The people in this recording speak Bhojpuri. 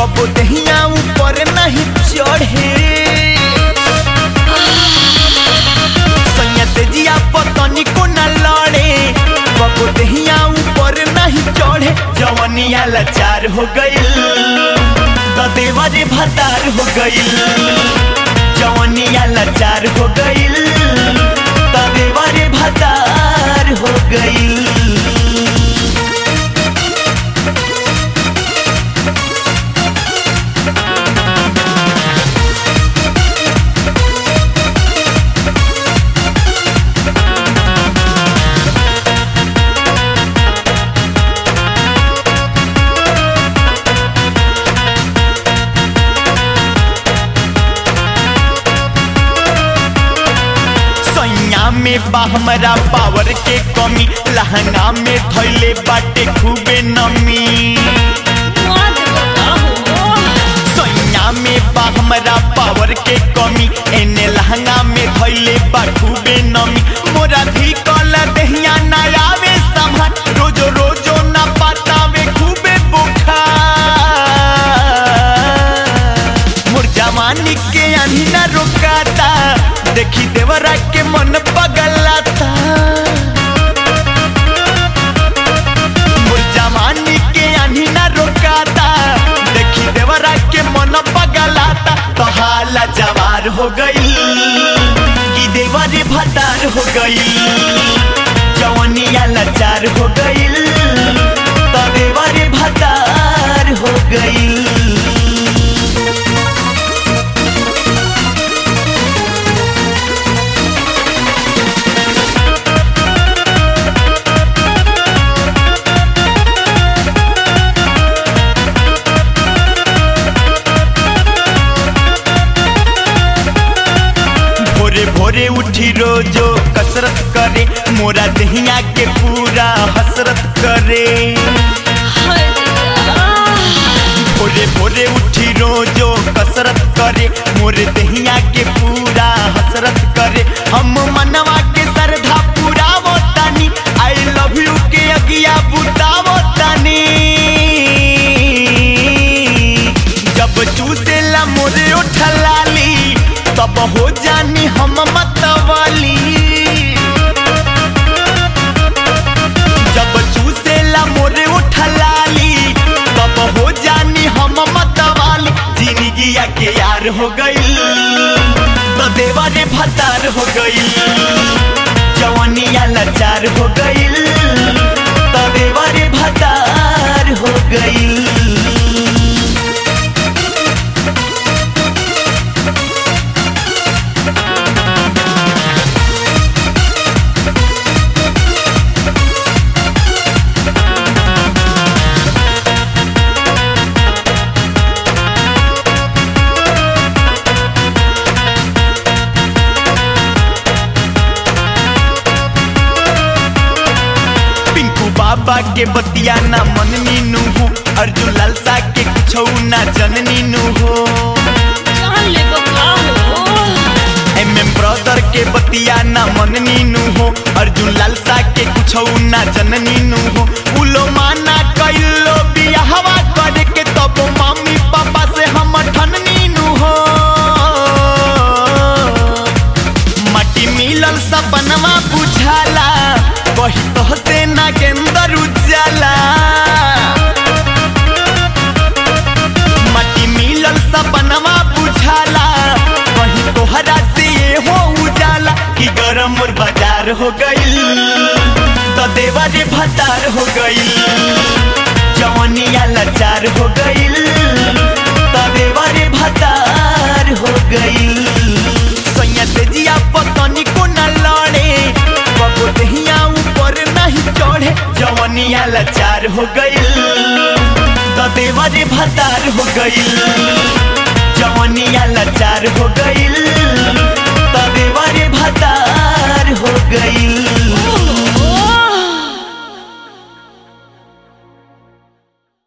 कबो दहिया ऊपर नहीं चढ़े सैया से जिया पतनी को न लड़े कबो दहिया ऊपर नहीं चढ़े जवनिया लाचार हो गइल त देवरे भतार हो गइल जवनिया लाचार हो गइल त देवरे भतार हो गइल सैया में बा हमरा पावर के कमी लहंगा में धैले बाटे खूबे नमी सैया में बा हमरा पावर के कमी एने लहंगा में धैले बा खूबे नमी मोरा भी कल दहिया ना आवे संभाल रोजो रोजो ना पातावे खूबे बुखार मोर जवानी के आनी ना रोकाता देखी देवरा के मन पगलाता मोर जवानी के आनी ना रोकाता देखी देवरा के मन पगलाता तो हाला जवार हो गई कि देवरे भतार हो गई जवनिया लाचार हो गई तो देवरे भतार हो गई भोरे भोरे उठी रोजो कसरत करे मोरा दहिया के पूरा हसरत करे भोरे भोरे उठी रोजो कसरत करे मोरे दहिया के पूरा हसरत करे हम मनवा के श्रद्धा पूरा तानी आई लव यू के अगिया बुतावो तानी जब चूसेला मोरे उठलाली तब हो जानी हम मतवाली जब चूसेला मोरे उठलाली तब हो जानी हम मतवाली जिंदगिया के यार हो गई तो देवारे भतार हो गई जवानिया लाचार हो गई तो देवारे भतार हो गई पिंकू बाबा के बतिया ना मन मीनू हो अर्जुन लालसा के कुछ ना जननी नु हो एम एम ब्रदर के बतिया ना मन मीनू हो अर्जुन लालसा के कुछ ना जननी नु हो उलो माना कैलो बियाहवा करे के तब मम्मी पापा से हम ठननी नु हो मटी मिलल सपनवा बुझाला कही तो से नागेंदर उजाला मटी मिलल सपनवा बुझाला कही तोहरा से ये हो उजाला कि गरम मोर बाजार हो गईल तो देवरे भतार हो गईल जवनिया लाचार हो गईल तो देवरे भतार हो गईल सैया से जिया पतनी को न लड़े कबो दहिया ऊपर नहीं चढ़े जवनिया लाचार हो गईल तो देवरे भतार हो गईल जवनिया लाचार हो गईल